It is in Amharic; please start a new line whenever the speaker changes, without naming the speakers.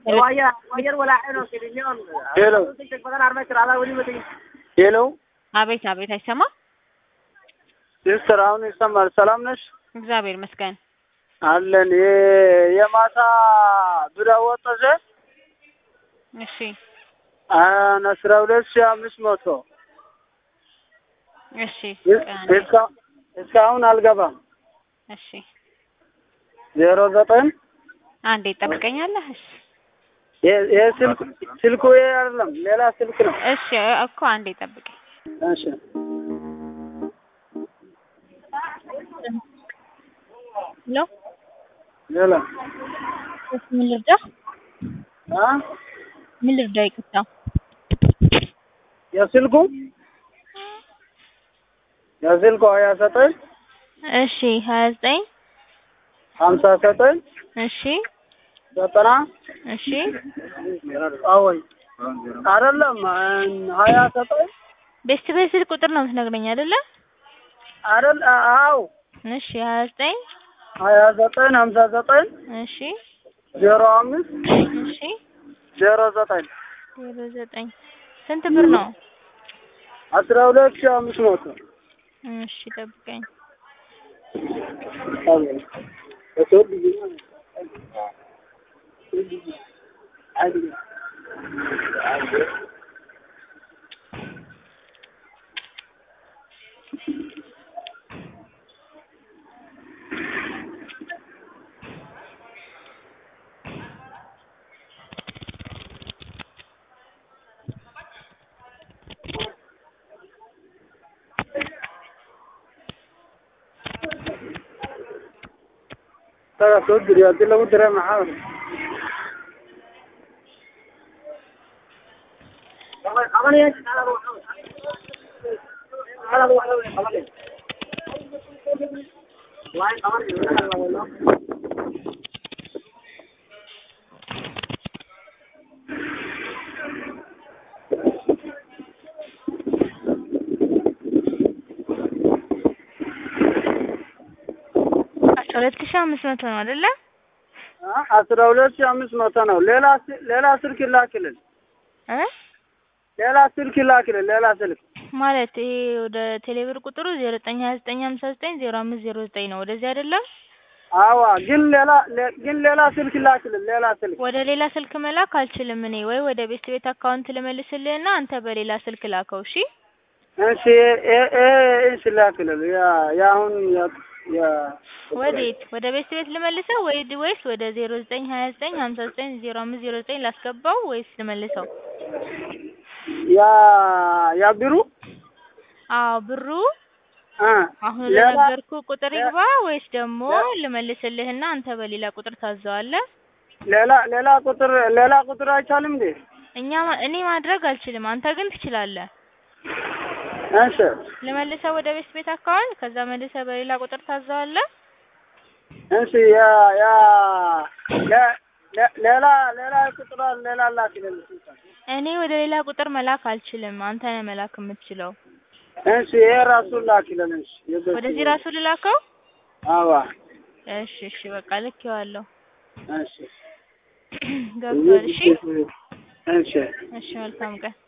ሄሎ ሄሎ
አቤት አቤት፣ አይሰማም?
ሲስተር አሁን ይሰማል። ሰላም ነሽ?
እግዚአብሔር ይመስገን።
አለን የ- የማታ ብር አወጣሽ
እሺ
አስራ ሁለት ሺህ አምስት መቶ
እሺ
እስካ- እስካሁን አልገባም።
እሺ፣
ዜሮ ዘጠኝ
አንዴ ትጠብቀኛለህ? እሺ
የ- ይሄ ስልክ ስልኩ ይሄ አይደለም ሌላ ስልክ ነው።
እሺ እኮ አንዴ ጠብቀኝ።
እሺ
ሄሎ
ሌላ
እሺ፣ ምን ልርዳ?
አ
ምን ልርዳ? ይቅርታ።
የስልኩ የስልኩ ሀያ ዘጠኝ
እሺ፣ ሀያ ዘጠኝ
ሀምሳ ዘጠኝ
እሺ
ዘጠና
እሺ
አወይ አይደለም ሀያ ዘጠኝ
ቤስት ቤት ስልክ ቁጥር ነው የምትነግረኝ አይደለ?
አይደል አዎ
እሺ ሀያ ዘጠኝ
ሀያ ዘጠኝ ሀምሳ ዘጠኝ
እሺ
ዜሮ አምስት
እሺ
ዜሮ ዘጠኝ
ዜሮ ዘጠኝ ስንት ብር ነው?
አስራ ሁለት ሺህ አምስት መቶ
እሺ ጠብቀኝ።
taga soo diriyo haddii lagu diray maxaa
አስራ ሁለት ሺህ አምስት መቶ ነው አይደለ?
አስራ ሁለት ሺህ አምስት መቶ ነው። ሌላ ስ- ሌላ ስልክ ይላክልን፣
እ
ሌላ ስልክ ይላክልን፣ ሌላ ስልክ
ማለት ይሄ ወደ ቴሌብር ቁጥሩ ዜሮ ዘጠኝ ሀያ ዘጠኝ ሀምሳ ዘጠኝ ዜሮ አምስት ዜሮ ዘጠኝ ነው። ወደዚህ አይደለም?
አዋ ግን ሌላ ሌ- ግን ሌላ ስልክ ይላክልን፣ ሌላ ስልክ
ወደ ሌላ ስልክ መላክ አልችልም እኔ። ወይ ወደ ቤስት ቤት አካውንት ልመልስልህና አንተ በሌላ ስልክ ላከው። እሺ
እሺ እ- እ- እሺ ላክልን። ያ የአሁን ያ- ያ
ወዴት? ወደ ቤስት ቤት ልመልሰው ወይ ወይስ ወደ ዜሮ ዘጠኝ ሀያ ዘጠኝ ሀምሳ ዘጠኝ ዜሮ አምስት ዜሮ ዘጠኝ ላስገባው ወይስ ልመልሰው?
ያ ያ ቢሩ
አዎ ብሩ
አ
አሁን
ሌላ
ለነገርኩ ቁጥር ይግባ ወይስ ደግሞ ልመልስልህና አንተ በሌላ ቁጥር ታዘዋለህ?
ሌላ ሌላ ቁጥር ሌላ ቁጥር አይቻልም እንዴ?
እኛ ማ- እኔ ማድረግ አልችልም፣ አንተ ግን ትችላለህ።
እሺ
ልመልሰው ወደ ቤስት ቤት አካውንት ከዛ መልሰህ በሌላ ቁጥር ታዘዋለህ።
እሺ ያ ያ ለ- ለ- ሌላ ሌላ ቁጥር ሌላ ላክልን።
እኔ ወደ ሌላ ቁጥር መላክ አልችልም፣ አንተ ነህ መላክ የምትችለው።
እሺ ይሄ ራሱ ላክልን። እሺ የበፊት-
ወደዚህ ራሱ ልላከው?
አዋ
እሺ እሺ፣ በቃ ልኬዋለሁ።
እሺ
ገብቷል። እሺ
እሺ
እሺ፣ መልካም ቀን።